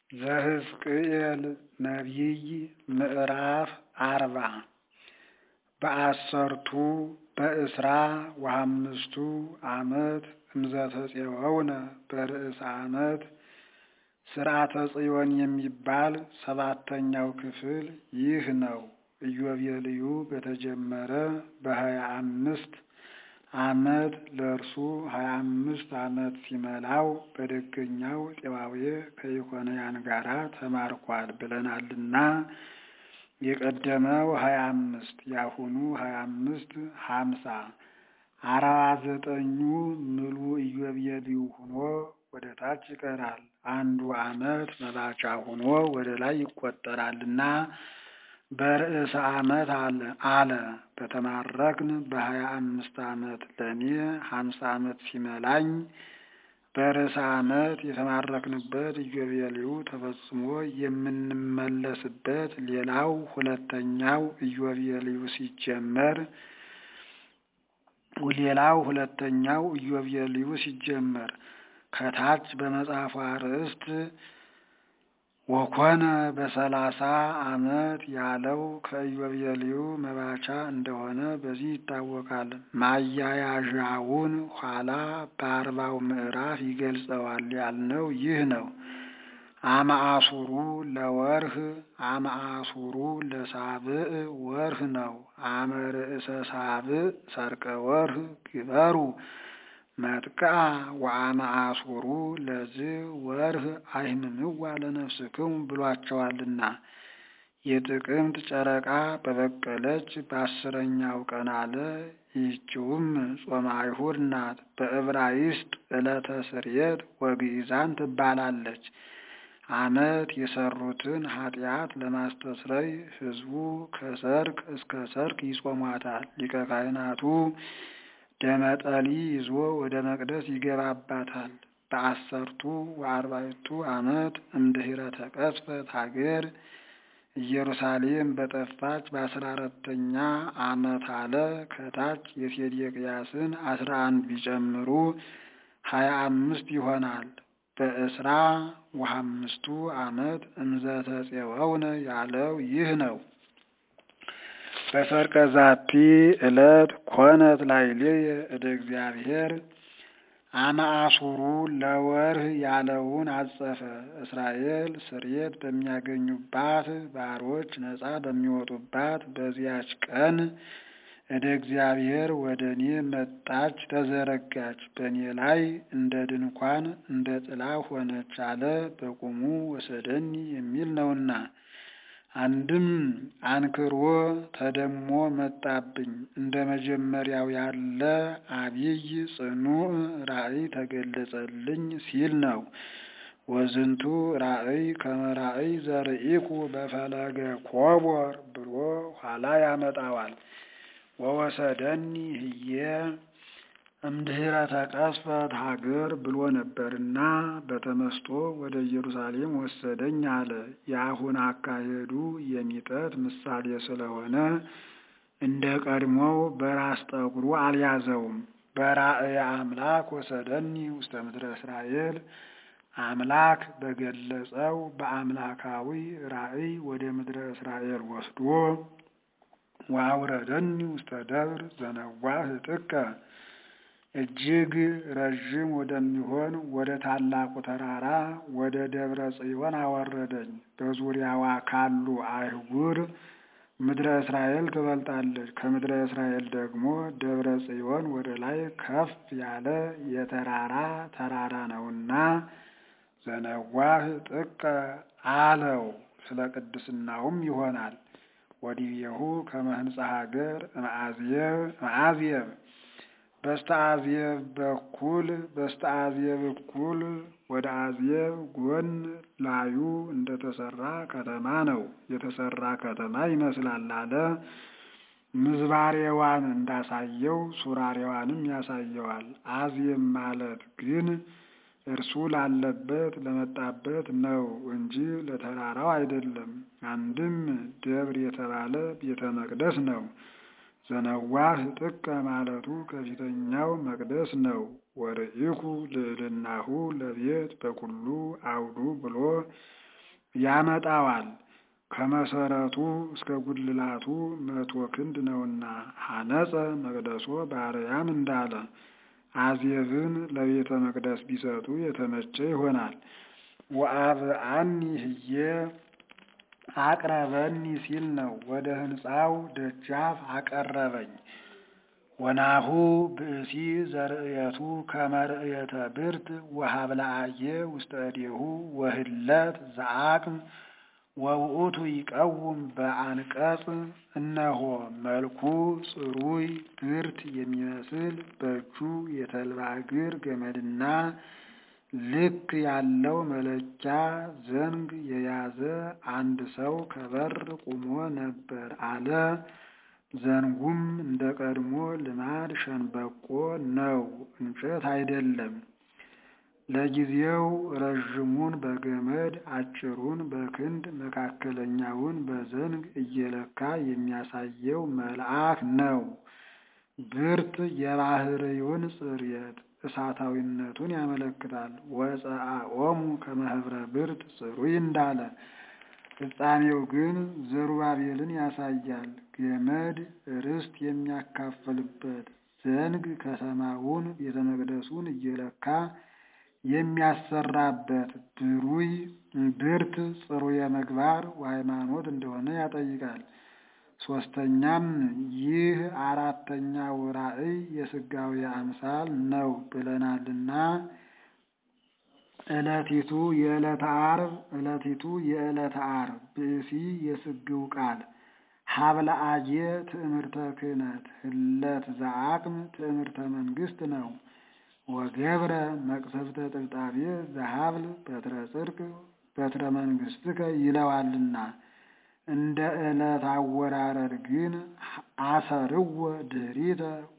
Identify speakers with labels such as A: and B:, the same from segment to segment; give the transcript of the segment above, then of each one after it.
A: ዘሕዝቅኤል ነቢይ ምዕራፍ አርባ በአሰርቱ በእስራ ወሐምስቱ ዓመት እምዘተፄወውነ በርእሰ ዓመት ሥርዓተ ጽዮን የሚባል ሰባተኛው ክፍል ይህ ነው። ኢዮቤልዩ በተጀመረ በሀያ አምስት ዓመት ለእርሱ ሀያ አምስት ዓመት ሲመላው በደገኛው ጤባዌ ከኢኮንያን ጋራ ተማርኳል ብለናልና የቀደመው ሀያ አምስት የአሁኑ ሀያ አምስት ሀምሳ አርባ ዘጠኙ ምሉ ኢዮቤልዩ ሆኖ ወደ ታች ይቀራል። አንዱ ዓመት መባቻ ሆኖ ወደ ላይ ይቆጠራልና በርእሰ ዓመት አለ። በተማረክን በሀያ አምስት ዓመት ለእኔ ሀምሳ ዓመት ሲመላኝ በርእሰ ዓመት የተማረክንበት ኢዮቤልዩ ተፈጽሞ የምንመለስበት ሌላው ሁለተኛው ኢዮቤልዩ ሲጀመር ሌላው ሁለተኛው ኢዮቤልዩ ሲጀመር ከታች በመጽሐፉ አርዕስት ወኮነ በሰላሳ ዓመት ያለው ከኢዮቤልዩ መባቻ እንደሆነ በዚህ ይታወቃል። ማያያዣውን ኋላ በአርባው ምዕራፍ ይገልጸዋል ያልነው ይህ ነው። አመአሱሩ ለወርህ አመአሱሩ ለሳብዕ ወርህ ነው። አመ ርእሰ ሳብዕ ሰርቀ ወርህ ግበሩ መጥቅዓ ወአመ አሱሩ ለዝ ወርህ አይምምዋ ለነፍስክሙ ብሏቸዋልና የጥቅምት ጨረቃ በበቀለች በአስረኛው ቀን አለ። ይህችውም ጾመ አይሁድ ናት። በዕብራይስጥ ዕለተ ስርየት ወግኢዛን ትባላለች። ዓመት የሰሩትን ኃጢአት ለማስተስረይ ሕዝቡ ከሰርክ እስከ ሰርክ ይጾሟታል። ሊቀ ካህናቱ ደመጠሊ ይዞ ወደ መቅደስ ይገባባታል። በአሰርቱ ወአርባዕቱ ዓመት እምድኅረ ተቀስፈት ሀገር ኢየሩሳሌም በጠፋች በአስራ አራተኛ ዓመት አለ። ከታች የሴዴቅያስን አስራ አንድ ቢጨምሩ ሀያ አምስት ይሆናል። በእስራ ወሐምስቱ ዓመት እምዘተፄወውነ ያለው ይህ ነው። በሰርቀ ዛቲ ዕለት ኮነት ላዕሌየ እደ እግዚአብሔር አመአሱሩ ለወርህ ያለውን አጸፈ። እስራኤል ስርየት በሚያገኙባት ባሮች ነፃ በሚወጡባት በዚያች ቀን እደ እግዚአብሔር ወደ እኔ መጣች፣ ተዘረጋች፣ በእኔ ላይ እንደ ድንኳን እንደ ጥላ ሆነች አለ። በቁሙ ወሰደኒ የሚል ነውና አንድም አንክሮ ተደሞ መጣብኝ እንደ መጀመሪያው ያለ አብይ ጽኑዕ ራእይ ተገለጸልኝ ሲል ነው። ወዝንቱ ራእይ ከመ ራእይ ዘርኢኩ በፈለገ ኮቦር ብሎ ኋላ ያመጣዋል። ወወሰደኒ ህየ እምድኅረ ተቀስፈት ሀገር ብሎ ነበርና በተመስጦ ወደ ኢየሩሳሌም ወሰደኝ አለ። የአሁን አካሄዱ የሚጠት ምሳሌ ስለሆነ እንደ ቀድሞው በራስ ጠጉሩ አልያዘውም። በራእየ አምላክ ወሰደኒ ውስተ ምድረ እስራኤል አምላክ በገለጸው በአምላካዊ ራእይ ወደ ምድረ እስራኤል ወስዶ ወአውረደኒ ውስተ ደብር ዘነዋህ ጥቀ እጅግ ረዥም ወደሚሆን ወደ ታላቁ ተራራ ወደ ደብረ ጽዮን አወረደኝ። በዙሪያዋ ካሉ አይጉር ምድረ እስራኤል ትበልጣለች። ከምድረ እስራኤል ደግሞ ደብረ ጽዮን ወደ ላይ ከፍ ያለ የተራራ ተራራ ነውና ዘነዋህ ጥቀ አለው። ስለ ቅድስናውም ይሆናል። ወዲቤሁ ከመ ህንጻ ሀገር እምአዝየብ በስተ አዝየብ በኩል በስተ አዝየብ እኩል ወደ አዝየብ ጎን ላዩ እንደተሰራ ከተማ ነው። የተሰራ ከተማ ይመስላል አለ። ምዝባሬዋን እንዳሳየው ሱራሬዋንም ያሳየዋል። አዝየብ ማለት ግን እርሱ ላለበት ለመጣበት ነው እንጂ ለተራራው አይደለም። አንድም ደብር የተባለ ቤተ መቅደስ ነው። ዘነዋህ ጥቀ ማለቱ ከፊተኛው መቅደስ ነው። ወርኢኩ ልዕልናሁ ለቤት በኩሉ አውዱ ብሎ ያመጣዋል። ከመሰረቱ እስከ ጉልላቱ መቶ ክንድ ነውና ሐነጸ መቅደሶ በአርያም እንዳለ አዜብን ለቤተ መቅደስ ቢሰጡ የተመቸ ይሆናል። ወአብአኒ ህዬ አቅረበኒ ሲል ነው። ወደ ሕንፃው ደጃፍ አቀረበኝ። ወናሁ ብእሲ ዘርእየቱ ከመርእየተ ብርት ወሀብለአየ ውስተ እዴሁ ወህለት ዘአቅም ወውእቱ ይቀውም በአንቀጽ እነሆ መልኩ ጽሩይ ብርት የሚመስል በእጁ የተልባ እግር ገመድና ልክ ያለው መለኪያ ዘንግ የያዘ አንድ ሰው ከበር ቁሞ ነበር አለ። ዘንጉም እንደ ቀድሞ ልማድ ሸንበቆ ነው፣ እንጨት አይደለም። ለጊዜው ረዥሙን በገመድ አጭሩን በክንድ መካከለኛውን በዘንግ እየለካ የሚያሳየው መልአክ ነው። ብርት የባህርዩን ጽርየት እሳታዊነቱን ያመለክታል። ወፀአኦሙ ከመህብረ ብርት ጽሩይ እንዳለ ፍጻሜው ግን ዘሩባቤልን ያሳያል። ገመድ ርስት የሚያካፍልበት ዘንግ ከተማውን ቤተ መቅደሱን እየለካ የሚያሰራበት ብሩይ ብርት ጽሩየ ምግባር ወሃይማኖት እንደሆነ ያጠይቃል። ሶስተኛም ይህ አራተኛው ራእይ የስጋዊ አምሳል ነው ብለናልና ዕለቲቱ የዕለተ ዓርብ ዕለቲቱ የዕለተ ዓርብ ብእሲ የስግው ቃል ሀብለአየ ትእምርተ ክህነት ህለት ዘአቅም ትእምርተ መንግስት ነው። ወገብረ መቅሰፍተ ጥብጣቤ ዘሀብል በትረ ጽድቅ በትረ መንግስትከ ይለዋልና እንደ ዕለት አወራረድ ግን አሰርወ ድኅሪተ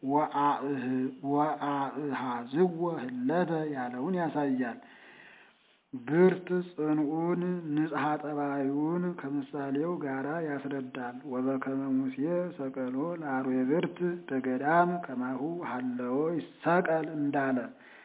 A: ወአእሃዝወ ህለተ ያለውን ያሳያል። ብርት ጽንዑን ንጽሐ ጠባዩን ከምሳሌው ጋራ ያስረዳል። ወበከመ ሙሴ ሰቀሎ ለአርዌ ብርት በገዳም ከማሁ ሀለዎ ይሰቀል እንዳለ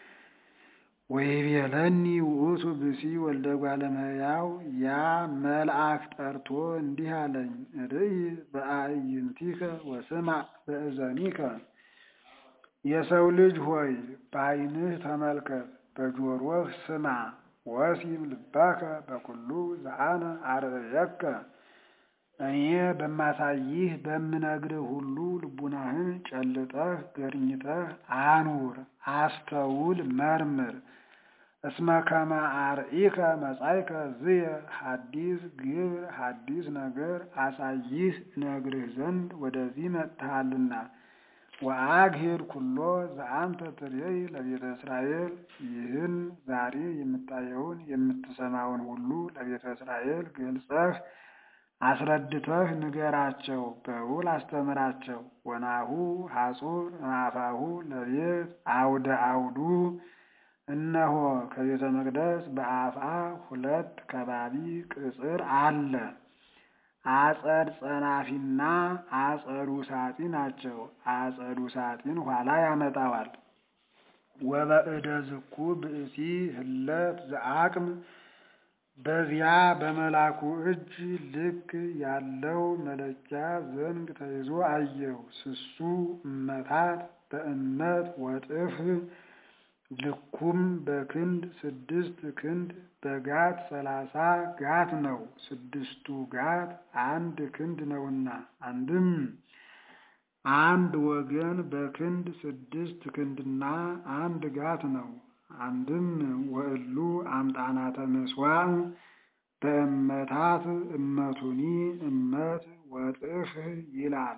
A: ወይቤለኒ ውእቱ ብሲ ወልደ እጓለ እመሕያው ያ መልአክ ጠርቶ እንዲህ አለኝ፣ ርእይ በአዕይንቲከ ወስማዕ በእዘኒከ የሰው ልጅ ሆይ በዓይንህ ተመልከት፣ በጆሮህ ስማ። ወሲም ልባከ በኩሉ ዘአነ አርእየከ እኔ በማሳይህ በምነግርህ ሁሉ ልቡናህን ጨልጠህ ገርኝተህ አኑር፣ አስተውል፣ መርምር። እስመ ከመ አርኢከ መጻእከ ዝየ ሐዲስ ግብር ሐዲስ ነገር አሳይህ እነግርህ ዘንድ ወደዚህ መጥተሃልና። ወአግሂር ኩሎ ዘአንተ ትሬይ ለቤተ እስራኤል ይህን ዛሬ የምታየውን የምትሰማውን ሁሉ ለቤተ እስራኤል ገልጸህ አስረድተህ ንገራቸው፣ በውል አስተምራቸው። ወናሁ ሐጹር እምአፋሁ ለቤት አውደ አውዱ እነሆ ከቤተ መቅደስ በአፍአ ሁለት ከባቢ ቅጽር አለ። አጸድ ጸናፊና አጸዱ ሳጢ ናቸው። አጸዱ ሳጢን ኋላ ያመጣዋል። ወበእደ ዝኩ ብእሲ ህለት ዘአቅም በዚያ በመላኩ እጅ ልክ ያለው መለኪያ ዘንግ ተይዞ አየሁ። ስሱ እመታት በእመት ወጥፍ ልኩም በክንድ ስድስት ክንድ በጋት ሰላሳ ጋት ነው። ስድስቱ ጋት አንድ ክንድ ነውና አንድም አንድ ወገን በክንድ ስድስት ክንድና አንድ ጋት ነው። አንድም ወእሉ አምጣናተ ምስዋዕ በእመታት እመቱኒ እመት ወጥፍ ይላል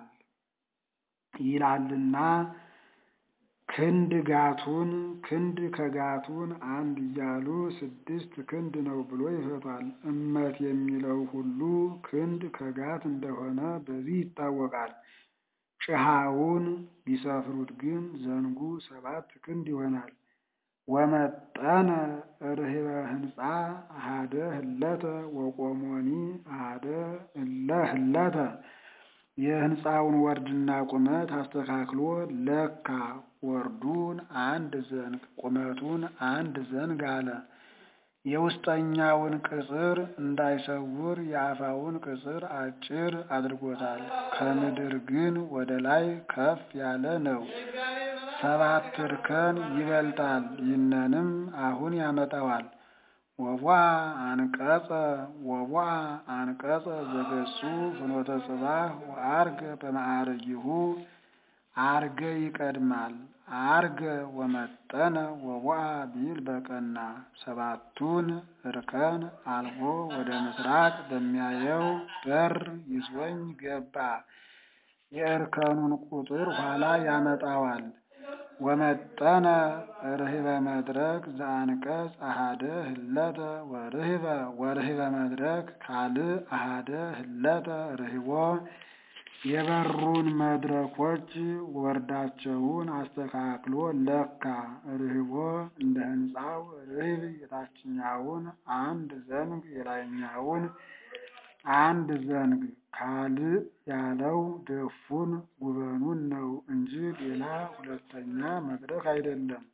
A: ይላልና ክንድ ጋቱን ክንድ ከጋቱን አንድ እያሉ ስድስት ክንድ ነው ብሎ ይፈቷል። እመት የሚለው ሁሉ ክንድ ከጋት እንደሆነ በዚህ ይታወቃል። ጭሃውን ቢሰፍሩት ግን ዘንጉ ሰባት ክንድ ይሆናል። ወመጠነ ርህበ ህንፃ አሃደ ህለተ ወቆሞኒ አሃደ እለ ህለተ የህንፃውን ወርድና ቁመት አስተካክሎ ለካ። ወርዱን አንድ ዘንግ ቁመቱን አንድ ዘንግ አለ። የውስጠኛውን ቅጽር እንዳይሰውር የአፋውን ቅጽር አጭር አድርጎታል። ከምድር ግን ወደ ላይ ከፍ ያለ ነው። ሰባት እርከን ይበልጣል። ይህንንም አሁን ያመጣዋል። ወቧ አንቀጸ ወቧ አንቀጸ ዘገጹ ፍኖተ ጽባህ ወአርገ በማዕረጊሁ አርገ ይቀድማል። አርገ ወመጠነ ወቧ ቢል በቀና ሰባቱን እርከን አልፎ ወደ ምስራቅ በሚያየው በር ይዞኝ ገባ። የእርከኑን ቁጥር ኋላ ያመጣዋል። ወመጠነ ርህበ መድረክ ዘአንቀጽ አሃደ ህለተ ወርህበ ወርህበ መድረክ ካልእ አሃደ ህለተ ርህቦ የበሩን መድረኮች ወርዳቸውን አስተካክሎ ለካ። ርህቦ እንደ ሕንፃው ርህብ የታችኛውን አንድ ዘንግ የላይኛውን አንድ ዘንግ ካልእ ያለው ደፉን ጉበኑን ነው እንጂ ሌላ ሁለተኛ መድረክ አይደለም።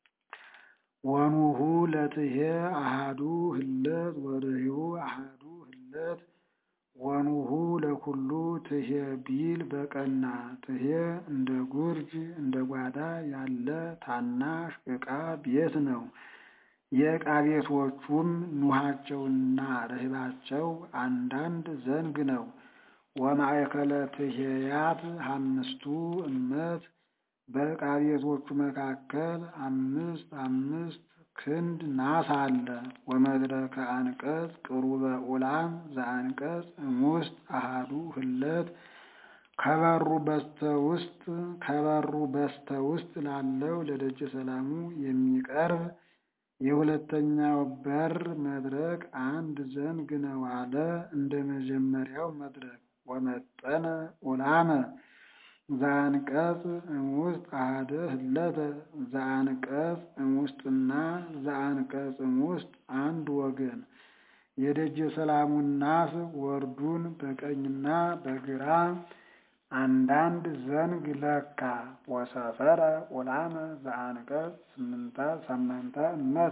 A: ወኑሁ ለትሄ አሃዱ ህለት ወርህቡ አሃዱ ህለት ወኑሁ ለኩሉ ትሄ ቢል በቀና ትሄ እንደ ጉርጅ እንደ ጓዳ ያለ ታናሽ ዕቃ ቤት ነው። የዕቃ ቤቶቹም ኑሃቸውና ርህባቸው አንዳንድ ዘንግ ነው። ወማእከለ ትሄያት አምስቱ እመት በዕቃ ቤቶቹ መካከል አምስት አምስት ክንድ ናስ አለ። ወመድረከ አንቀጽ ቅሩበ ኡላም ዘአንቀጽ እሙስጥ አሃዱ ህለት ከበሩ በስተ ውስጥ ከበሩ በስተ ውስጥ ላለው ለደጀ ሰላሙ የሚቀርብ የሁለተኛው በር መድረክ አንድ ዘንግ ነው አለ። እንደ መጀመሪያው መድረክ ወመጠነ ኡላመ ዘአንቀጽ እሙስጥ አሃደ ህለተ ዘአንቀጽ እሙስጥና ዘአንቀጽ እሙስጥ አንድ ወገን የደጀ ሰላሙን ናስ ወርዱን በቀኝና በግራ አንዳንድ ዘንግ ለካ። ወሰፈረ ኡላመ ዘአንቀጽ ስምንተ ሰመንተ እመተ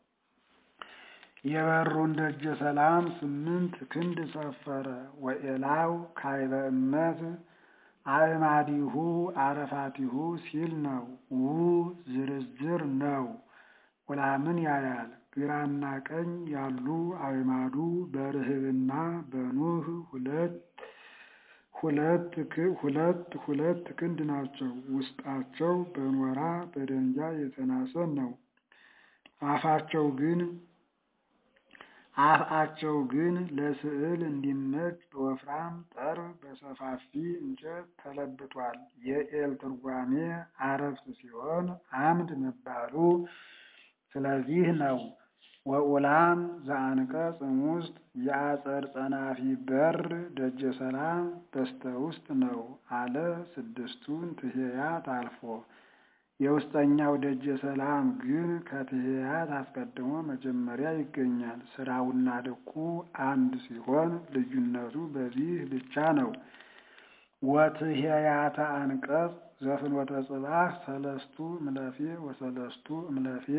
A: የበሩን ደጀ ሰላም ስምንት ክንድ ሰፈረ። ወኤላው ካይበ እመት አእማዲሁ አረፋቲሁ ሲል ነው። ው ዝርዝር ነው። ኡላምን ያያል። ግራና ቀኝ ያሉ አእማዱ በርህብና በኑህ ሁለት ሁለት ሁለት ሁለት ክንድ ናቸው። ውስጣቸው በኖራ በደንጊያ የተናሰ ነው። አፋቸው ግን አፍአቸው ግን ለስዕል እንዲመች በወፍራም ጠርብ በሰፋፊ እንጨት ተለብጧል። የኤል ትርጓሜ አረፍት ሲሆን አምድ መባሉ ስለዚህ ነው። ወኡላም ዘአንቀጽ እሙስጥ የአጸድ ጸናፊ በር ደጀ ሰላም በስተ ውስጥ ነው አለ። ስድስቱን ትሄያት አልፎ የውስጠኛው ደጀ ሰላም ግን ከትሄያት አስቀድሞ መጀመሪያ ይገኛል። ስራውና ልኩ አንድ ሲሆን ልዩነቱ በዚህ ብቻ ነው። ወትሄያተ አንቀጽ ዘፍኖተ ጽባህ ሰለስቱ እምለፌ ወሰለስቱ እምለፌ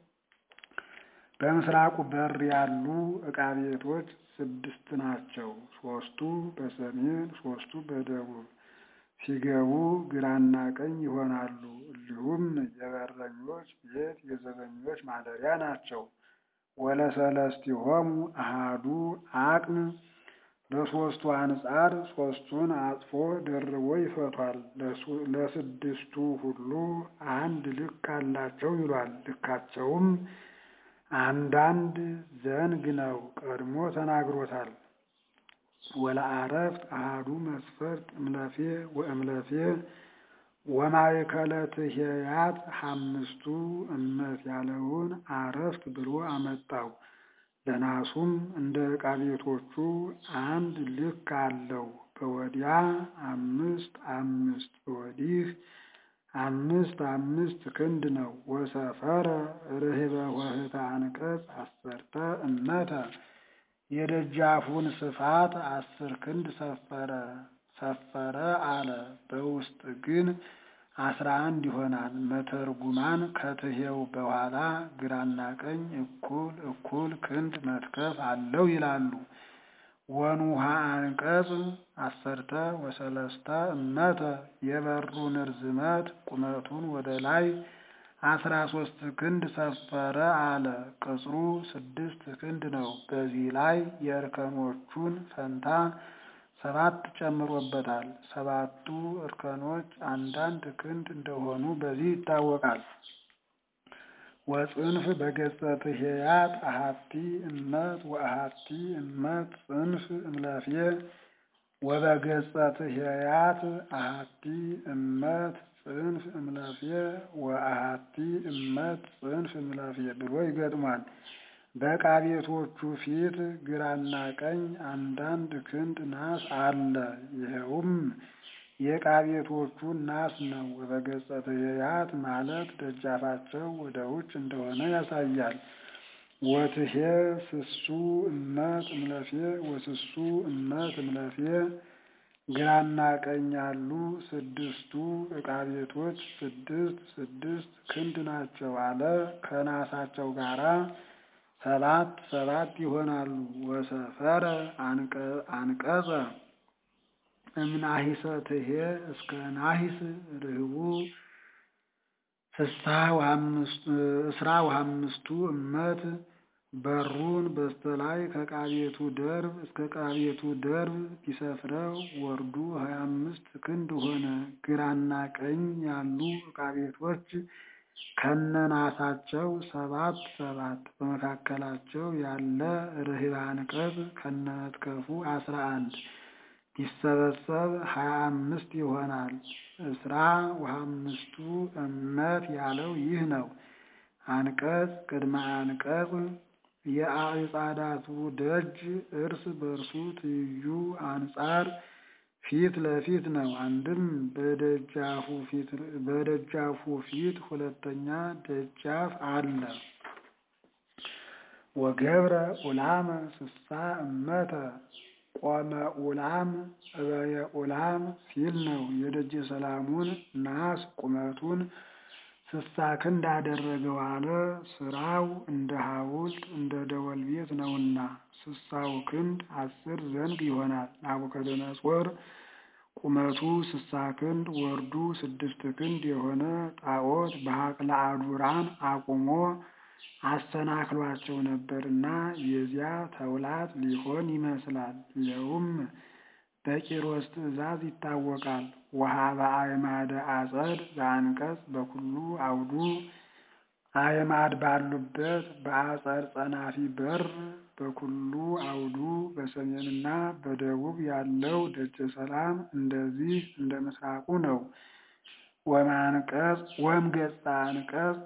A: በምስራቁ በር ያሉ ዕቃ ቤቶች ስድስት ናቸው። ሶስቱ በሰሜን ሶስቱ በደቡብ ሲገቡ ግራና ቀኝ ይሆናሉ። እንዲሁም የበረኞች ቤት የዘበኞች ማደሪያ ናቸው። ወለሰለስቲሆሙ አሃዱ አቅም በሶስቱ አንጻር ሶስቱን አጥፎ ደርቦ ይፈቷል። ለስድስቱ ሁሉ አንድ ልክ አላቸው ይሏል። ልካቸውም አንዳንድ ዘንግ ነው። ቀድሞ ተናግሮታል። ወለአረፍት አሃዱ መስፈርት እምለፌ ወእምለፌ ወማእከለ ትሄያት አምስቱ እመት ያለውን አረፍት ብሎ አመጣው። ለናሱም እንደ ዕቃ ቤቶቹ አንድ ልክ አለው። በወዲያ አምስት አምስት በወዲህ አምስት አምስት ክንድ ነው። ወሰፈረ ርህበ ወህተ አንቀጽ አሰርተ እመተ የደጃፉን ስፋት አስር ክንድ ሰፈረ ሰፈረ አለ። በውስጥ ግን አስራ አንድ ይሆናል። መተርጉማን ከትሄው በኋላ ግራና ቀኝ እኩል እኩል ክንድ መትከፍ አለው ይላሉ። ወኑሃ አንቀጽ አሰርተ ወሰለስተ እመተ የበሩን ርዝመት ቁመቱን ወደ ላይ አስራ ሶስት ክንድ ሰፈረ አለ። ቅጽሩ ስድስት ክንድ ነው። በዚህ ላይ የእርከኖቹን ፈንታ ሰባት ጨምሮበታል። ሰባቱ እርከኖች አንዳንድ ክንድ እንደሆኑ በዚህ ይታወቃል። ወጽንፍ በገጸ ትሄያት አሃቲ እመት ወአሃቲ እመት ጽንፍ እምለፌ ወበገጸ ትሄያት አሃቲ እመት ጽንፍ እምለፌ ወአሃቲ እመት ጽንፍ እምለፌ ብሎ ይገጥሟል። በዕቃ ቤቶቹ ፊት ግራና ቀኝ አንዳንድ ክንድ ናስ አለ። ይኸውም የዕቃ ቤቶቹ ናስ ነው። ወበገጸ ትሄያት ማለት ደጃፋቸው ወደ ውጭ እንደሆነ ያሳያል። ወትሄ ስሱ እመት እምለፌ ወስሱ እመት እምለፌ ግራና ቀኝ ያሉ ስድስቱ ዕቃ ቤቶች ስድስት ስድስት ክንድ ናቸው አለ። ከናሳቸው ጋራ ሰባት ሰባት ይሆናሉ። ወሰፈረ አንቀጸ እምናሂሰ ትሄ እስከ ናሂስ ርህቡ እስራ ወአምስቱ እመት በሩን በስተላይ ከዕቃ ቤቱ ደርብ እስከ ዕቃ ቤቱ ደርብ ቢሰፍረው ወርዱ ሀያ አምስት ክንድ ሆነ። ግራና ቀኝ ያሉ ዕቃ ቤቶች ከነናሳቸው ሰባት ሰባት በመካከላቸው ያለ ርህብ አንቀጽ ከነመትከፉ አስራ አንድ ቢሰበሰብ ሀያ አምስት ይሆናል። እስራ ወአምስቱ እመት ያለው ይህ ነው። አንቀጽ ቅድመ አንቀጽ የአዕጻዳቱ ደጅ እርስ በርሱ ትይዩ አንጻር ፊት ለፊት ነው። አንድም በደጃፉ ፊት ሁለተኛ ደጃፍ አለ። ወገብረ ኡላመ ስሳ እመተ ቆመ ኡላም እበየ ኡላም ሲል ነው። የደጀ ሰላሙን ናስ ቁመቱን ስሳ ክንድ አደረገው አለ። ስራው እንደ ሐውልት እንደ ደወል ቤት ነውና ስሳው ክንድ አስር ዘንግ ይሆናል። ናቡከደነጾር ቁመቱ ስሳ ክንድ ወርዱ ስድስት ክንድ የሆነ ጣዖት በሀቅለ አዱራን አቁሞ አሰናክሏቸው ነበርና የዚያ ተውላት ሊሆን ይመስላል። ይኸውም በቂሮስ ትእዛዝ ይታወቃል። ወሀበ አዕማደ አጸድ በአንቀጽ በኩሉ አውዱ አዕማድ ባሉበት በአጸድ ጸናፊ በር በኩሉ አውዱ በሰሜንና በደቡብ ያለው ደጀ ሰላም እንደዚህ እንደ ምስራቁ ነው። ወማንቀጽ ወም ገጸ አንቀጽ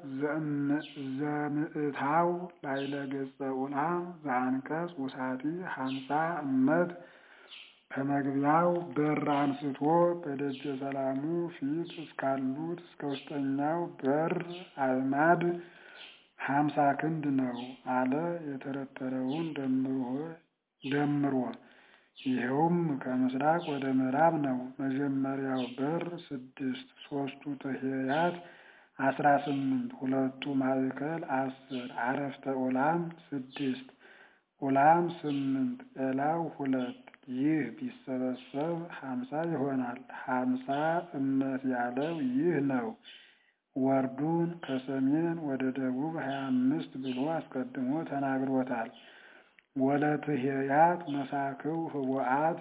A: ዘምዕታው ላይለ ገጸ ኡላም ዘአንቀጽ ውሳቲ ሀምሳ እመት ከመግቢያው በር አንስቶ በደጀ ሰላሙ ፊት እስካሉት እስከ ውስጠኛው በር አዕማድ ሀምሳ ክንድ ነው አለ። የተረተረውን ደምሮ ይኸውም ከምስራቅ ወደ ምዕራብ ነው። መጀመሪያው በር ስድስት ሶስቱ ትሄያት አስራ ስምንት ሁለቱ ማዕከል አስር አረፍተ ኡላም ስድስት ኡላም ስምንት ኤላው ሁለት ይህ ቢሰበሰብ ሀምሳ ይሆናል። ሀምሳ እመት ያለው ይህ ነው። ወርዱን ከሰሜን ወደ ደቡብ ሀያ አምስት ብሎ አስቀድሞ ተናግሮታል። ወለትሄያት መሳክው ህቡአት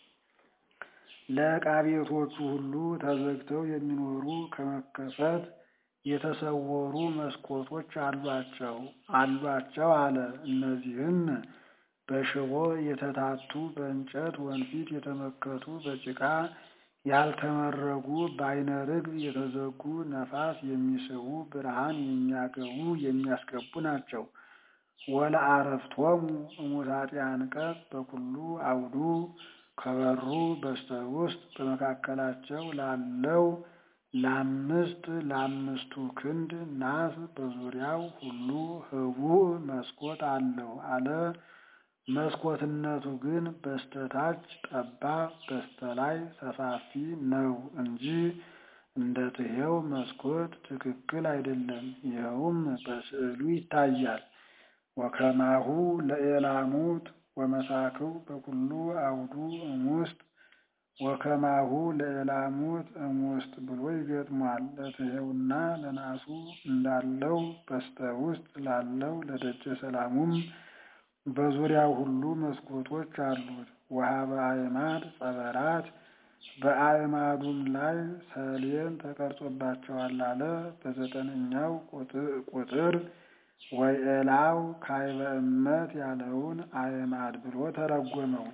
A: ለዕቃ ቤቶቹ ሁሉ ተዘግተው የሚኖሩ ከመከፈት የተሰወሩ መስኮቶች አሏቸው አሏቸው አለ። እነዚህም በሽቦ የተታቱ በእንጨት ወንፊት የተመከቱ በጭቃ ያልተመረጉ በአይነ ርግብ የተዘጉ ነፋስ የሚስቡ ብርሃን የሚያገቡ የሚያስገቡ ናቸው። ወለአረፍቶሙ እሙታጢ አንቀጽ በኩሉ አውዱ ከበሩ በስተ ውስጥ በመካከላቸው ላለው ለአምስት ለአምስቱ ክንድ ናስ በዙሪያው ሁሉ ህቡዕ መስኮት አለው አለ። መስኮትነቱ ግን በስተታች ጠባብ በስተላይ ሰፋፊ ነው እንጂ እንደ ትሄው መስኮት ትክክል አይደለም። ይኸውም በስዕሉ ይታያል። ወከማሁ ለኤላሙት ወመሳክው በኩሉ አውዱ እሙስጥ ወከማሁ ለኤላሙት እሙስጥ ብሎ ይገጥሟል። ለትሄውና ለናሱ እንዳለው በስተ ውስጥ ላለው ለደጀ ሰላሙም በዙሪያው ሁሉ መስኮቶች አሉት። ወሀበ አዕማድ ጸበራት በአዕማዱም ላይ ሰሌን ተቀርጾባቸዋል አለ። በዘጠነኛው ቁጥር ወኤላው ካዕበ እመት ያለውን አዕማድ ብሎ ተረጎመው።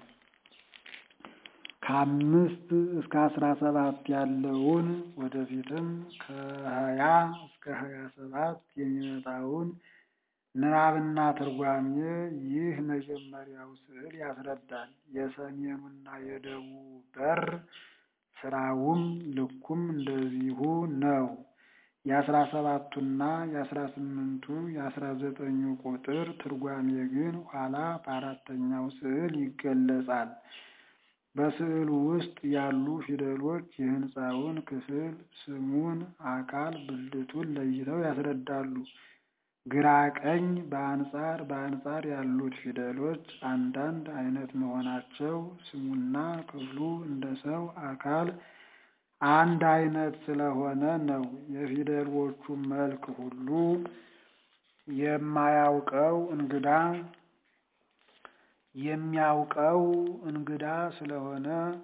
A: ከአምስት እስከ አስራ ሰባት ያለውን ወደፊትም ከሀያ እስከ ሀያ ሰባት የሚመጣውን ንባብና ትርጓሜ ይህ መጀመሪያው ስዕል ያስረዳል። የሰሜኑና የደቡቡ በር ስራውም ልኩም እንደዚሁ ነው። የአስራ ሰባቱና የአስራ ስምንቱ የአስራ ዘጠኙ ቁጥር ትርጓሜ ግን ኋላ በአራተኛው ስዕል ይገለጻል። በስዕሉ ውስጥ ያሉ ፊደሎች የሕንፃውን ክፍል ስሙን፣ አካል ብልቱን ለይተው ያስረዳሉ። ግራ ቀኝ በአንጻር በአንጻር ያሉት ፊደሎች አንዳንድ አይነት መሆናቸው ስሙና ክፍሉ እንደ ሰው አካል አንድ አይነት ስለሆነ ነው። የፊደሎቹ መልክ ሁሉ የማያውቀው እንግዳ የሚያውቀው እንግዳ ስለሆነ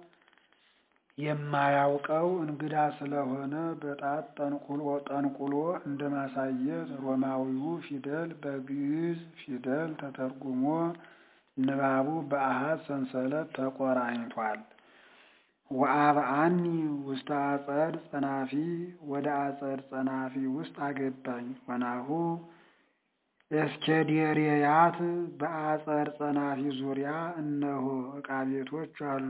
A: የማያውቀው እንግዳ ስለሆነ በጣት ጠንቁሎ ጠንቁሎ እንደማሳየት ሮማዊው ፊደል በግዕዝ ፊደል ተተርጉሞ ንባቡ በአሃዝ ሰንሰለት ተቆራኝቷል። ወአብአኒ ውስተ አጸድ ጸናፊ ወደ አጸድ ጸናፊ ውስጥ አገባኝ። ወናሁ ኤስኬዴሬያት በአጸድ ጸናፊ ዙሪያ እነሆ ዕቃ ቤቶች አሉ።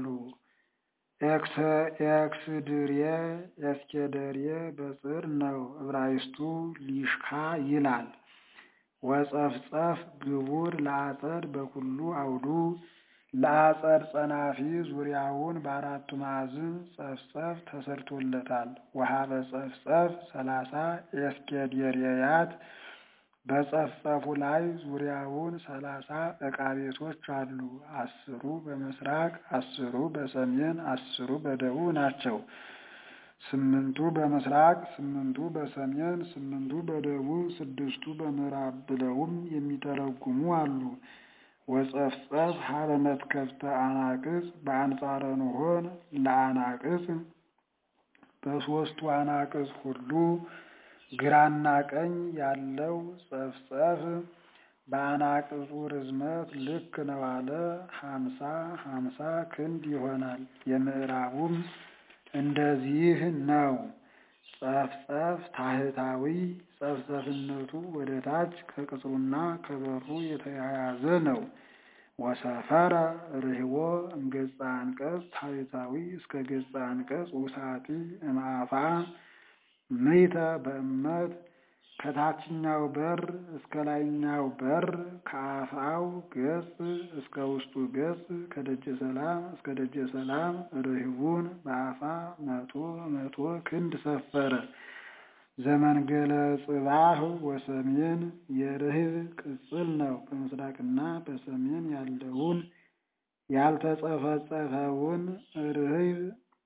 A: ኤክስድሬ ኤስኬደሬ በጽር ነው። ዕብራይስጡ ሊሽካ ይላል። ወጸፍጸፍ ግቡር ለአጸድ በኩሉ አውዱ ለአጸድ ጸናፊ ዙሪያውን በአራቱ ማዕዝን ጸፍጸፍ ተሰርቶለታል። ወሀበ ጸፍጸፍ ሰላሳ ኤስኬዴሬያት በጸፍጸፉ ላይ ዙሪያውን ሰላሳ ዕቃ ቤቶች አሉ። አስሩ በምስራቅ አስሩ በሰሜን አስሩ በደቡብ ናቸው። ስምንቱ በምስራቅ ስምንቱ በሰሜን ስምንቱ በደቡብ ስድስቱ በምዕራብ ብለውም የሚተረጉሙ አሉ። ወጸፍጸፍ ሀበ መትከፍተ አናቅጽ በአንጻረ ኖሆን ለአናቅጽ በሦስቱ አናቅጽ ሁሉ ግራና ቀኝ ያለው ጸፍጸፍ በአናቅጹ ርዝመት ልክ ነው አለ። ሀምሳ ሀምሳ ክንድ ይሆናል። የምዕራቡም እንደዚህ ነው። ጸፍጸፍ ታህታዊ ጸፍጸፍነቱ ወደ ታች ከቅጽሩና ከበሩ የተያያዘ ነው። ወሰፈረ ርህቦ እምገጸ አንቀጽ ታህታዊ እስከ ገጸ አንቀጽ ውሳጢ እምአፋ ምይተ በእመት ከታችኛው በር እስከ ላይኛው በር ከአፋው ገጽ እስከ ውስጡ ገጽ ከደጀ ሰላም እስከ ደጀ ሰላም ርህቡን በአፋ መቶ መቶ ክንድ ሰፈረ። ዘመንገለ ጽባህ ወሰሜን የርህብ ቅጽል ነው። በምስራቅና በሰሜን ያለውን ያልተጸፈጸፈውን ርህብ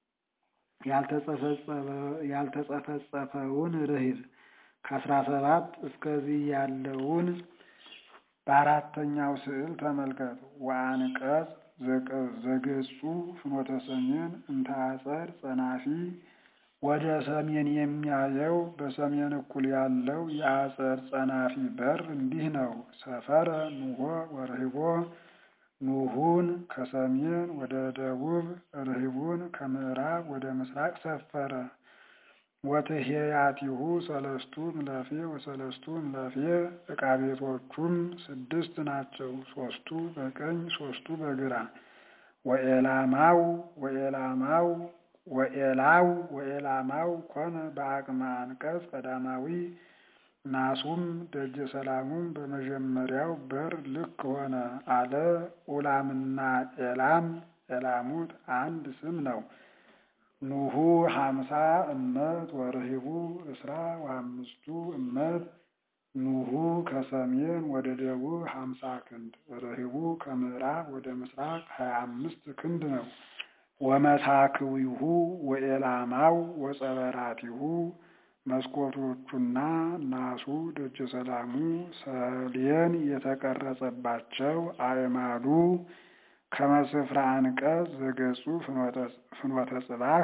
A: ያልተጸፈጸፈውን ርህብ ከአስራ ሰባት እስከዚህ ያለውን በአራተኛው ስዕል ተመልከት። ወአንቀጽ ዘገጹ ፍኖተ ሰሜን እንተ አጸድ ጸናፊ ወደ ሰሜን የሚያየው በሰሜን እኩል ያለው የአጸድ ጸናፊ በር እንዲህ ነው። ሰፈረ ኑሆ ወርህቦ ኑሁን ከሰሜን ወደ ደቡብ ርህቡን ከምዕራብ ወደ ምስራቅ ሰፈረ። ወትሄያቲሁ ሰለስቱ እምለፌ ወሰለስቱ እምለፌ ዕቃ ቤቶቹም ስድስት ናቸው። ሶስቱ በቀኝ ሶስቱ በግራ። ወኤላማው ወኤላማው ወኤላው ወኤላማው ኮነ በአቅመ አንቀጽ ቀዳማዊ ናሱም ደጀ ሰላሙም በመጀመሪያው በር ልክ ሆነ አለ። ኡላምና ኤላም ኤላሙት አንድ ስም ነው። ኑሁ ሀምሳ እመት ወርሂቡ እስራ ወአምስቱ እመት ኑሁ ከሰሜን ወደ ደቡብ ሀምሳ ክንድ ርሂቡ ከምዕራብ ወደ ምስራቅ ሀያ አምስት ክንድ ነው። ወመሳክዊሁ ወኤላማው ወጸበራቲሁ መስኮቶቹና ናሱ ደጀ ሰላሙ ሰሌን የተቀረጸባቸው አዕማዱ ከመስፍራ አንቀጽ ዘገጹ ፍኖተ ጽባህ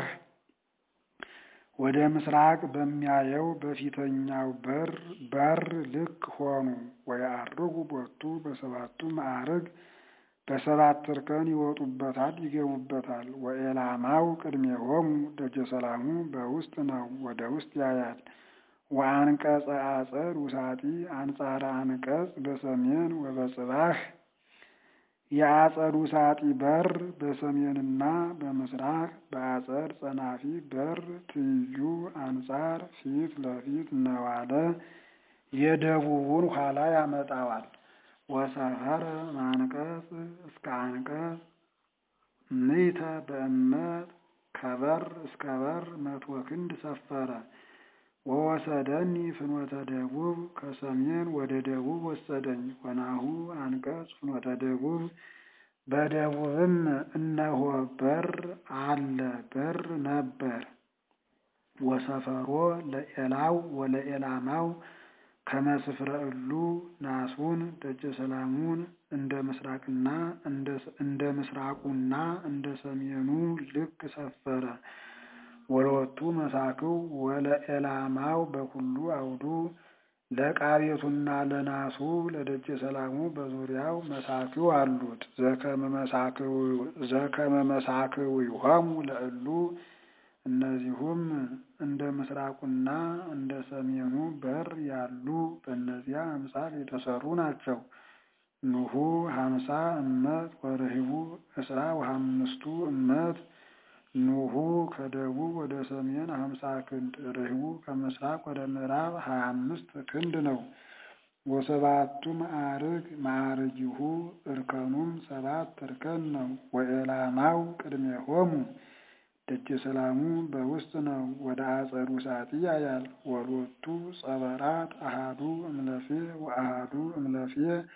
A: ወደ ምስራቅ በሚያየው በፊተኛው በር በር ልክ ሆኑ። ወየዐርጉ ቦቱ በሰባቱ ማዕርግ በሰባት እርከን ይወጡበታል ይገቡበታል። ወኤላማው ቅድሜሆሙ ደጀ ሰላሙ በውስጥ ነው፣ ወደ ውስጥ ያያል። ወአንቀጸ አጸድ ውሳጢ አንጻረ አንቀጽ በሰሜን ወበጽባህ የአጸድ ውሳጢ በር በሰሜንና በምስራቅ በአጸድ ጸናፊ በር ትይዩ አንጻር ፊት ለፊት ነዋለ የደቡቡን ኋላ ያመጣዋል። ወሰፈረ ማንቀጽ እስከ አንቀጽ ምይተ በእመት ከበር እስከ በር መቶ ክንድ ሰፈረ። ወወሰደኒ ፍኖተ ደቡብ ከሰሜን ወደ ደቡብ ወሰደኝ። ወናሁ አንቀጽ ፍኖተ ደቡብ በደቡብም እነሆ በር አለ በር ነበር። ወሰፈሮ ለኤላው ወለኤላማው ከመስፍረ እሉ ናሱን ደጀ ሰላሙን እንደ ምስራቅና እንደ ምስራቁና እንደ ሰሜኑ ልክ ሰፈረ። ወለወቱ መሳክው ወለኤላማው በኩሉ አውዱ ለዕቃ ቤቱና ለናሱ ለደጀ ሰላሙ በዙሪያው መሳክው አሉት። ዘከመ መሳክው ይሆሙ ለእሉ እነዚሁም እንደ ምስራቁና እንደ ሰሜኑ በር ያሉ በእነዚያ አምሳል የተሰሩ ናቸው። ኑሁ ሀምሳ እመት ወርሂቡ እስራ ወሀምስቱ እመት ኑሁ ከደቡብ ወደ ሰሜን ሀምሳ ክንድ ርሂቡ ከምስራቅ ወደ ምዕራብ ሀያ አምስት ክንድ ነው። ወሰባቱ ማዕርግ ማዕርጊሁ እርከኑም ሰባት እርከን ነው። ወኤላማው ቅድሜሆሙ ደጀ ሰላሙ በውስጥ ነው፣ ወደ አጸዱ ውሳጢ ያያል። ወሎቱ ጸበራት አሃዱ እምለፌ ወአሃዱ እምለፌ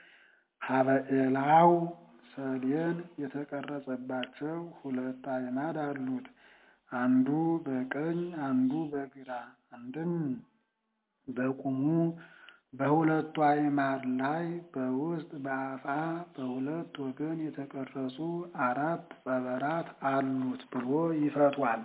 A: ሀበኤላው ሰሌን የተቀረጸባቸው ሁለት አዕማድ አሉት። አንዱ በቀኝ አንዱ በግራ አንድም በቁሙ በሁለቱ አዕማድ ላይ በውስጥ በአፋ በሁለት ወገን የተቀረጹ አራት ጸበራት አሉት ብሎ ይፈቷል።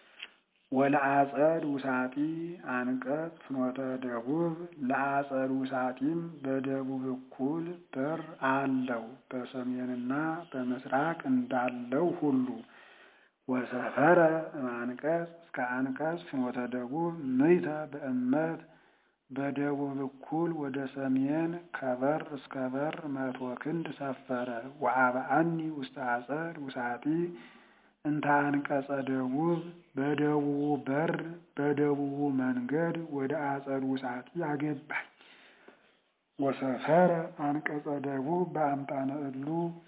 A: ወለአጸድ ውሳጢ አንቀጽ ፍኖተ ደቡብ ለአጸድ ውሳጢም በደቡብ እኩል በር አለው በሰሜንና በምስራቅ እንዳለው ሁሉ ወሰፈረ አንቀጽ እስከ አንቀጽ ፍኖተ ደቡብ ምይተ በእመት በደቡብ እኩል ወደ ሰሜን ከበር እስከ በር መቶ ክንድ ሰፈረ። ወአብአኒ ውስተ አጸድ ውሳጢ እንተ አንቀጸ ደቡብ በደቡቡ በር በደቡቡ መንገድ ወደ አጸድ ውሳጢ አገባኝ። ወሰፈረ አንቀጸ ደቡብ በአምጣነ እሉ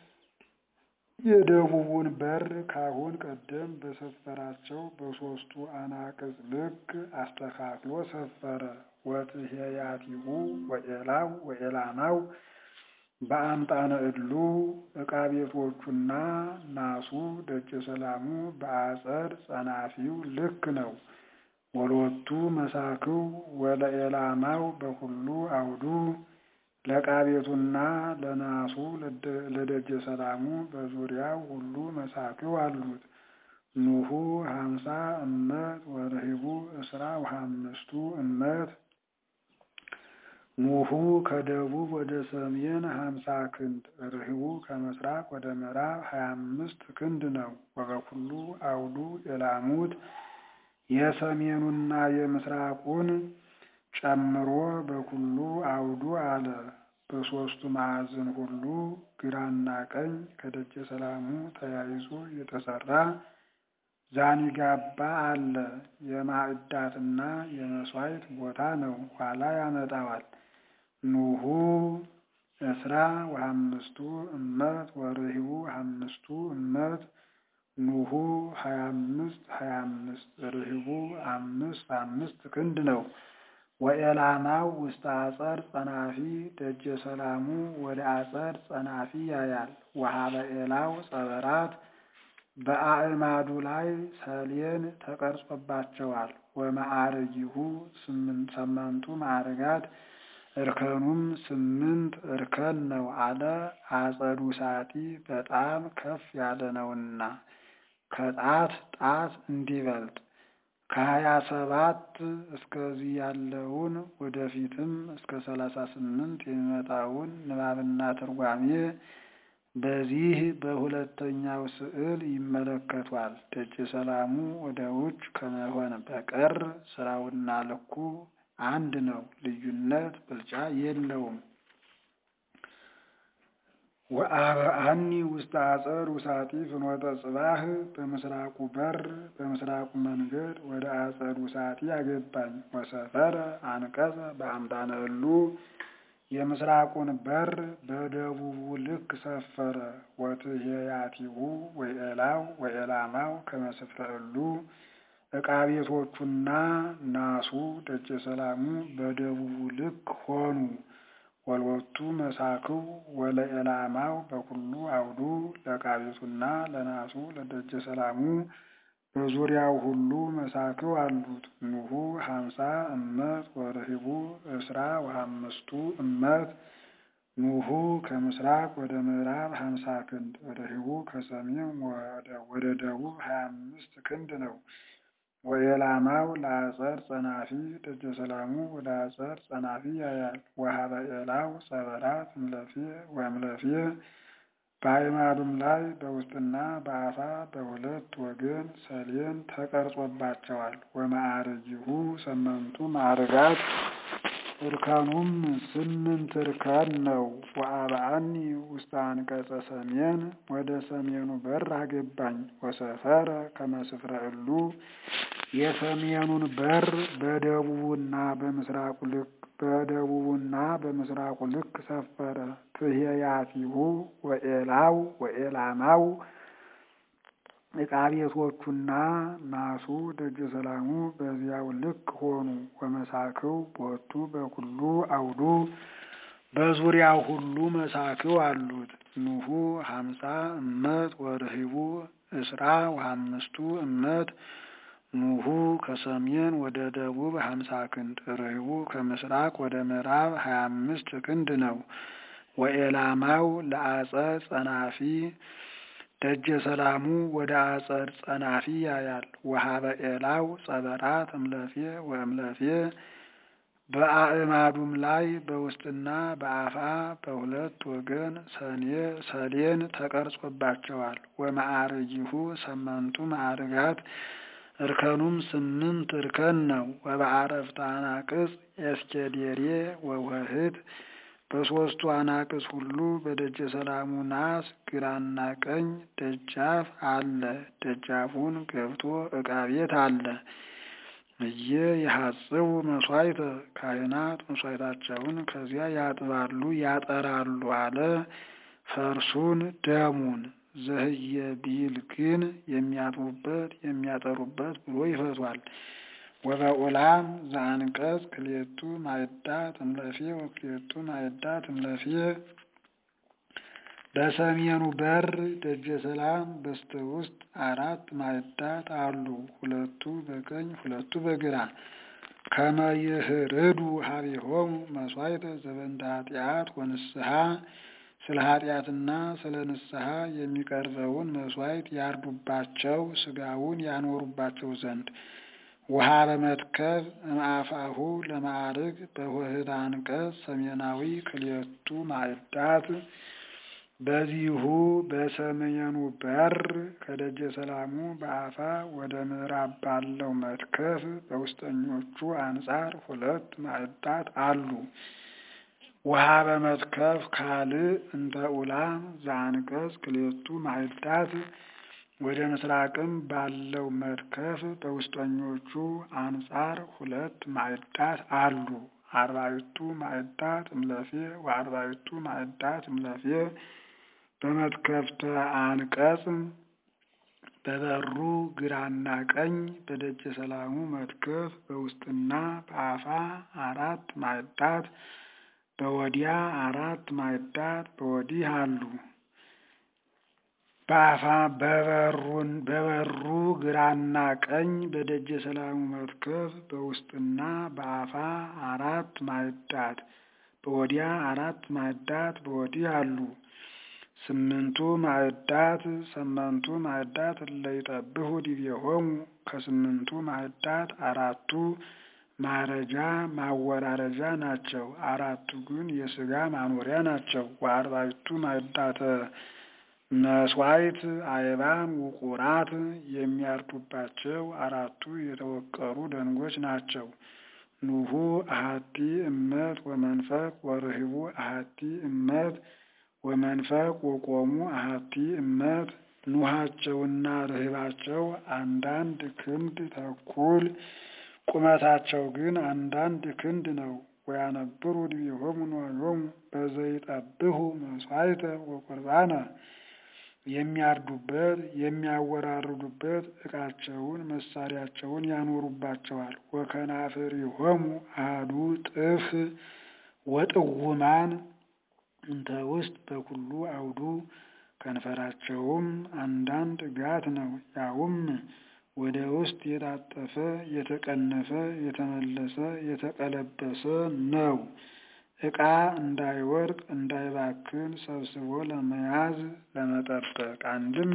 A: የደቡቡን በር ካሁን ቀደም በሰፈራቸው በሦስቱ አናቅጽ ልክ አስተካክሎ ሰፈረ። ወትሄያቲሁ ወኤላው ወኤላማው በአምጣነ እሉ ዕቃ ቤቶቹና ናሱ ደጀ ሰላሙ በአጸድ ጸናፊው ልክ ነው። ወሎቱ መሳክው ወለኤላማው በኩሉ አውዱ ለዕቃ ቤቱና ለናሱ ለደጀ ሰላሙ በዙሪያው ሁሉ መሳክው አሉት። ኑሁ ሀምሳ እመት ወርሂቡ እስራ ወሀምስቱ እመት ኑሁ ከደቡብ ወደ ሰሜን ሀምሳ ክንድ ርሂቡ ከምስራቅ ወደ ምዕራብ ሀያ አምስት ክንድ ነው። ወበኩሉ አውዱ ኤላሙት የሰሜኑና የምስራቁን ጨምሮ በኩሉ አውዱ አለ። በሦስቱ ማዕዘን ሁሉ ግራና ቀኝ ከደጀ ሰላሙ ተያይዞ የተሰራ ዛኒጋባ አለ። የማዕዳትና የመሥዋዕት ቦታ ነው። ኋላ ያመጣዋል። ኑሁ እስራ ወሀምስቱ እመት ወርሂቡ ሀምስቱ እመት ኑሁ ሀያ አምስት ሀያ አምስት ርህቡ አምስት አምስት ክንድ ነው። ወኤላማው ውስተ አጸድ ጸናፊ ደጀ ሰላሙ ወደ አጸድ ጸናፊ ያያል። ወሀበ ኤላው ጸበራት በአዕማዱ ላይ ሰሌን ተቀርጾባቸዋል። ወማዕርጊሁ ሰመንቱ ማዕርጋት እርከኑም ስምንት እርከን ነው አለ። አጸዱ ሳቲ በጣም ከፍ ያለ ነውና ከጣት ጣት እንዲበልጥ ከሀያ ሰባት እስከዚህ ያለውን ወደፊትም እስከ ሰላሳ ስምንት የሚመጣውን ንባብና ትርጓሜ በዚህ በሁለተኛው ስዕል ይመለከቷል። ደጀ ሰላሙ ወደ ውጭ ከመሆን በቀር ስራውና ልኩ አንድ ነው፣ ልዩነት ብልጫ የለውም። ወአብአኒ ውስተ አጸድ ውሳጢ ፍኖተ ጽባህ በምስራቁ በር በምስራቁ መንገድ ወደ አጸድ ውሳጢ አገባኝ። ወሰፈረ አንቀጸ በአምጣነ እሉ የምስራቁን በር በደቡቡ ልክ ሰፈረ። ወትሄያቲሁ ወኤላው ወኤላማው ከመስፍረ እሉ ዕቃ ቤቶቹና ናሱ ደጀ ሰላሙ በደቡቡ ልክ ሆኑ። ወልወቱ መሳክው ወለኤላማው በኩሉ አውዱ ለዕቃ ቤቱና ለናሱ ለደጀ ሰላሙ በዙሪያው ሁሉ መሳክው አሉት። ኑሁ ሀምሳ እመት ወርሂቡ እስራ ወአምስቱ እመት ኑሁ ከምስራቅ ወደ ምዕራብ ሀምሳ ክንድ ወርሂቡ ከሰሜን ወደ ደቡብ ሀያ አምስት ክንድ ነው። ወኤላማው ለአጸድ ጸናፊ ደጀ ሰላሙ ወደ አጸድ ጸናፊ ያያል። ወሀበ ኤላው ጸበራት እምለፌ ወእምለፌ በአዕማዱም ላይ በውስጥና በአፋ በሁለት ወገን ሰሌን ተቀርጾባቸዋል። ወማዕርጊሁ ሰመንቱ ማዕርጋት እርከኑም ስምንት እርከን ነው። ወአብአኒ ውስተ አንቀጸ ሰሜን ወደ ሰሜኑ በር አገባኝ። ወሰፈረ ከመስፍረ እሉ የሰሜኑን በር በደቡቡና በምስራቁ ልክ በደቡቡና በምስራቁ ልክ ሰፈረ። ትሄያቲሁ ወኤላው ወኤላማው ዕቃ ቤቶቹና ናሱ ደጀ ሰላሙ በዚያው ልክ ሆኑ። ወመሳክው ቦቱ በኩሉ አውዱ በዙሪያው ሁሉ መሳክው አሉት። ኑሁ ሀምሳ እመት ወርሂቡ እስራ ወአምስቱ እመት ኑሁ ከሰሜን ወደ ደቡብ ሀምሳ ክንድ ርሂቡ ከምስራቅ ወደ ምዕራብ ሀያ አምስት ክንድ ነው። ወኤላማው ለአጸድ ጸናፊ ደጀ ሰላሙ ወደ አጸድ ጸናፊ ያያል። ወሀበ ኤላው ጸበራት እምለፌ ወእምለፌ በአዕማዱም ላይ በውስጥና በአፋ በሁለት ወገን ሰኔ ሰሌን ተቀርጾባቸዋል። ወማዕርጊሁ ሰመንቱ ማዕርጋት እርከኑም ስምንት እርከን ነው። ወበአረፍተ አናቅጽ ኤስኬዴሬ ወውህት በሦስቱ አናቅጽ ሁሉ በደጀ ሰላሙ ናስ ግራና ቀኝ ደጃፍ አለ። ደጃፉን ገብቶ ዕቃ ቤት አለ። እየ የሐጽቡ መስዋዕተ ካህናት መስዋዕታቸውን ከዚያ ያጥባሉ ያጠራሉ አለ። ፈርሱን ደሙን ዘህየ ቢል ግን የሚያጥቡበት የሚያጠሩበት ብሎ ይፈቷል። ወበኡላም ዘአንቀጽ ክልኤቱ ማዕዳት እምለፌ ወክልኤቱ ማዕዳት እምለፌ በሰሜኑ በር ደጀ ሰላም በስተ ውስጥ አራት ማዕዳት አሉ። ሁለቱ በቀኝ ሁለቱ በግራ ከመ ይህርዱ ሀቤሆሙ መስዋዕተ ዘበንተ ኃጢአት ወንስሐ ስለ ኃጢአትና ስለ ንስሐ የሚቀርበውን መስዋዕት ያርዱባቸው ስጋውን ያኖሩባቸው ዘንድ ውሃ በመትከብ እምአፋሁ ለማዕርግ በሆህድ አንቀጽ ሰሜናዊ ክልኤቱ ማዕዳት በዚሁ በሰሜኑ በር ከደጀ ሰላሙ በአፋ ወደ ምዕራብ ባለው መትከፍ በውስጠኞቹ አንጻር ሁለት ማዕዳት አሉ። ውሃ በመትከፍ ካልእ እንተ ኡላም ዘአንቀጽ ክልኤቱ ማዕዳት ወደ ምስራቅም ባለው መትከፍ በውስጠኞቹ አንጻር ሁለት ማዕዳት አሉ። አርባዕቱ ማዕዳት እምለፌ ወአርባዕቱ ማዕዳት እምለፌ በመትከፍተ አንቀጽ በበሩ ግራና ቀኝ በደጀ ሰላሙ መትከፍ በውስጥና በአፋ አራት ማዕዳት በወዲያ አራት ማዕዳት በወዲህ አሉ። በአፋ በበሩ ግራና ቀኝ በደጀ ሰላሙ መትከፍ በውስጥና በአፋ አራት ማዕዳት በወዲያ አራት ማዕዳት በወዲህ አሉ። ስምንቱ ማዕዳት ሰመንቱ ማዕዳት እለይጠብሑ ዲቤሆሙ ከስምንቱ ማዕዳት አራቱ ማረጃ ማወራረጃ ናቸው። አራቱ ግን የሥጋ ማኖሪያ ናቸው። ወአርባዕቱ ማዕዳተ መስዋዕት አይባን ውቁራት የሚያርዱባቸው አራቱ የተወቀሩ ደንጎች ናቸው። ኑሁ አሐቲ እመት ወመንፈቅ ወርህቡ አሐቲ እመት ወመንፈቅ ወቆሙ አሐቲ እመት ኑሃቸውና ርህባቸው አንዳንድ ክንድ ተኩል ቁመታቸው ግን አንዳንድ ክንድ ነው። ወያነብሩ ዲቤሆሙ ንዋዮሙ በዘይጠብሑ መስዋዕተ ወቁርባነ የሚያርዱበት የሚያወራርዱበት ዕቃቸውን መሳሪያቸውን ያኖሩባቸዋል። ወከናፍሪሆሙ አሐዱ ጥፍ ወጥውማን እንተ ውስጥ በኩሉ አውዱ ከንፈራቸውም አንዳንድ ጋት ነው። ያውም ወደ ውስጥ የታጠፈ የተቀነፈ የተመለሰ የተቀለበሰ ነው። ዕቃ እንዳይወድቅ እንዳይባክን ሰብስቦ ለመያዝ ለመጠበቅ። አንድም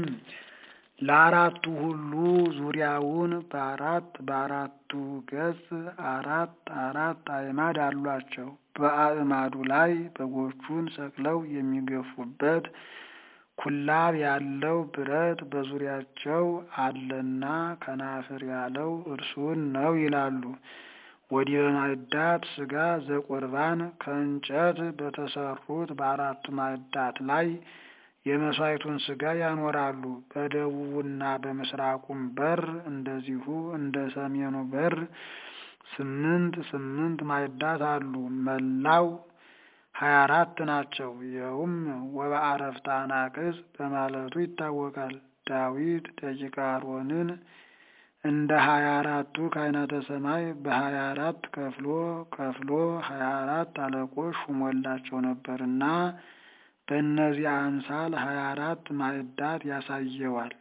A: ለአራቱ ሁሉ ዙሪያውን በአራት በአራቱ ገጽ አራት አራት አዕማድ አሏቸው። በአዕማዱ ላይ በጎቹን ሰቅለው የሚገፉበት ኩላብ ያለው ብረት በዙሪያቸው አለና ከናፍር ያለው እርሱን ነው ይላሉ። ወዲህ በማዕዳት ሥጋ ዘቁርባን ከእንጨት በተሰሩት በአራቱ ማዕዳት ላይ የመሥዋዕቱን ሥጋ ያኖራሉ። በደቡቡና በምስራቁም በር እንደዚሁ እንደ ሰሜኑ በር ስምንት ስምንት ማዕዳት አሉ። መላው ሀያ አራት ናቸው። ይኸውም ወበአረፍተ አናቅጽ በማለቱ ይታወቃል። ዳዊት ደቂቀ አሮንን እንደ ሀያ አራቱ ካህናተ ሰማይ በሀያ አራት ከፍሎ ከፍሎ ሀያ አራት አለቆች ሹሞላቸው ነበርና በእነዚህ አምሳል ሀያ አራት ማዕዳት ያሳየዋል።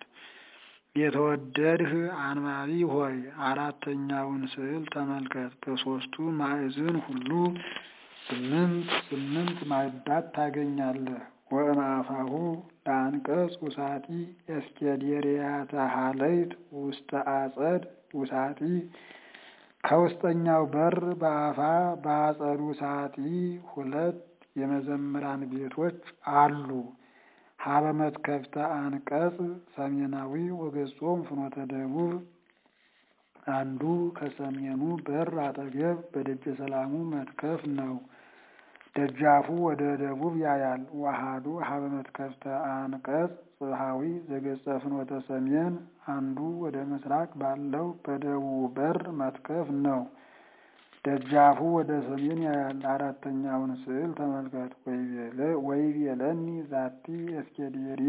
A: የተወደድህ አንባቢ ሆይ አራተኛውን ስዕል ተመልከት። በሦስቱ ማዕዝን ሁሉ ስምንት ስምንት ማዕዳት ታገኛለህ። ወእምአፋሁ ለአንቀጽ ውሳጢ እስኬዴርያተ ሀለይት ውስተ አጸድ ውሳጢ ከውስጠኛው በር በአፋ በአጸዱ ውሳጢ ሁለት የመዘምራን ቤቶች አሉ። ሀበ መትከፍተ አንቀጽ ሰሜናዊ ወገጾም ፍኖተ ደቡብ አንዱ ከሰሜኑ በር አጠገብ በደጀ ሰላሙ መትከፍ ነው። ደጃፉ ወደ ደቡብ ያያል። ዋሃዱ ሀበ መትከፍተ አንቀጽ ጽብሃዊ ዘገጸ ፍኖተ ሰሜን አንዱ ወደ ምስራቅ ባለው በደቡብ በር መትከፍ ነው። ደጃፉ ወደ ሰሜን ያያል። አራተኛውን ስዕል ተመልከት። ወይቤለኒ ዛቲ እስኬዴሬ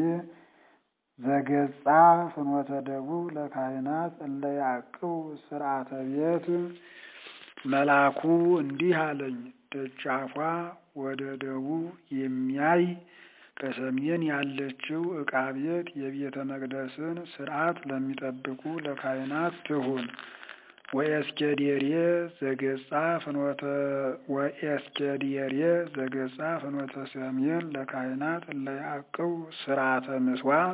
A: ዘገጻ ፍኖተ ደቡብ ለካህናት እለ ያዕቅቡ ስርዓተ ቤት መልአኩ እንዲህ አለኝ። ደጃፏ ወደ ደቡብ የሚያይ ከሰሜን ያለችው ዕቃ ቤት የቤተ መቅደስን ስርዓት ለሚጠብቁ ለካህናት ትሁን። ወኤስኬዴሬ ዘገጻ ፍኖተ ወኤስኬዴሬ ዘገጻ ፍኖተ ሰሜን ለካህናት እለ ያዕቅቡ ስርዓተ ምስዋዕ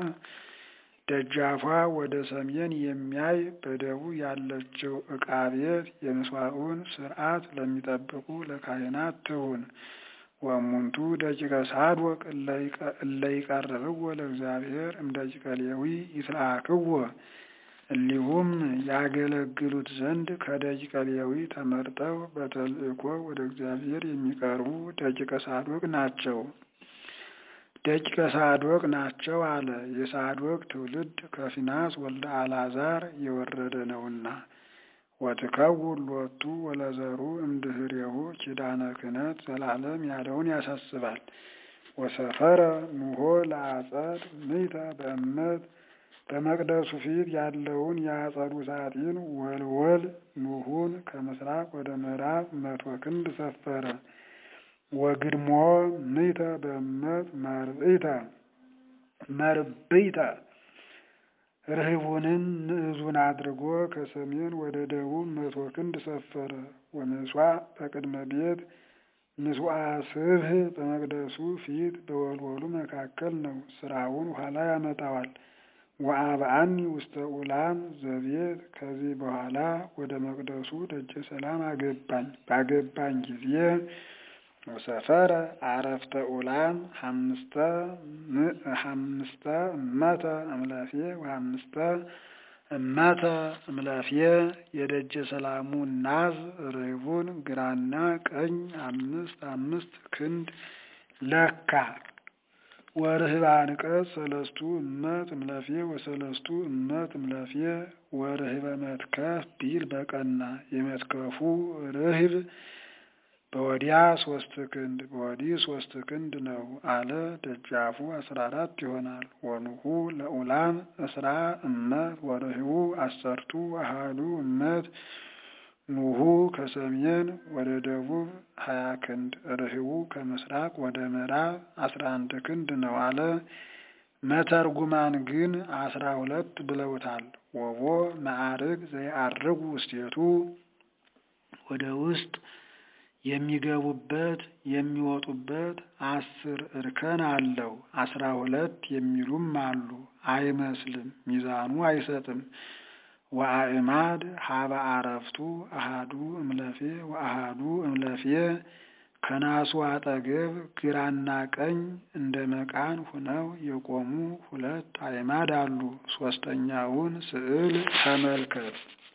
A: ደጃፏ ወደ ሰሜን የሚያይ በደቡብ ያለችው ዕቃ ቤት የምስዋዑን ስርዓት ለሚጠብቁ ለካህናት ትሁን። ወእሙንቱ ደቂቀ ሳዶቅ እለ ይቀርብዎ ለእግዚአብሔር እምደቂቀ ሌዊ ይትለአክዎ እሊሁም ያገለግሉት ዘንድ ከደቂቀ ሌዊ ተመርጠው በተልእኮ ወደ እግዚአብሔር የሚቀርቡ ደቂቀ ሳዶቅ ናቸው። ደቂቀ ሳዶቅ ናቸው አለ። የሳዶቅ ትውልድ ከፊናስ ወልደ አልዓዛር የወረደ ነውና። ወትከውን ሎቱ ወለዘሩ እምድህሬሁ ኪዳነ ክህነት ዘላለም ያለውን ያሳስባል። ወሰፈረ ኑሆ ለአጸድ ምይተ በእመት በመቅደሱ ፊት ያለውን የአጸዱ ሳጥን ወልወል ኑሁን ከምስራቅ ወደ ምዕራብ መቶ ክንድ ሰፈረ። ወግድሞ ምይተ በእመት መርብይተ መርብይተ ርህቡንም ንዕዙን አድርጎ ከሰሜን ወደ ደቡብ መቶ ክንድ ሰፈረ። ወምስዋዕ በቅድመ ቤት ምስዋ ስብህ በመቅደሱ ፊት በወልወሉ መካከል ነው። ስራውን ኋላ ያመጣዋል። ወአብአኒ ውስተ ኡላም ዘቤት ከዚህ በኋላ ወደ መቅደሱ ደጀ ሰላም አገባኝ። ባገባኝ ጊዜ ወሰፈረ አረፍተ ኡላም ሐምስተ እመተ እምላፌ ወሐምስተ እመተ እምላፌ የደጀ ሰላሙ ናዝ ርህቡን ግራና ቀኝ አምስት አምስት ክንድ ለካ። ወርህብ አንቀጽ ሰለስቱ እመት እምላፌ ወሰለስቱ እመት እምላፌ ወርህበ መትከፍ ቢል በቀና የመትከፉ ርህብ በወዲያ ሶስት ክንድ በወዲህ ሶስት ክንድ ነው አለ። ደጃፉ አስራ አራት ይሆናል። ወኑሁ ለኡላም እስራ እመት ወርህቡ አሰርቱ አሃዱ እመት ኑሁ ከሰሜን ወደ ደቡብ ሀያ ክንድ ርህቡ ከምስራቅ ወደ ምዕራብ አስራ አንድ ክንድ ነው አለ። መተርጉማን ግን አስራ ሁለት ብለውታል። ወቦ ማዕርግ ዘይአርጉ ውስቴቱ ወደ ውስጥ የሚገቡበት የሚወጡበት አስር እርከን አለው። አስራ ሁለት የሚሉም አሉ። አይመስልም፣ ሚዛኑ አይሰጥም። ወአእማድ ሀበ አረፍቱ አሃዱ እምለፌ ወአሃዱ እምለፌ ከናሱ አጠገብ ግራና ቀኝ እንደ መቃን ሁነው የቆሙ ሁለት አእማድ አሉ። ሶስተኛውን ስዕል ተመልከት።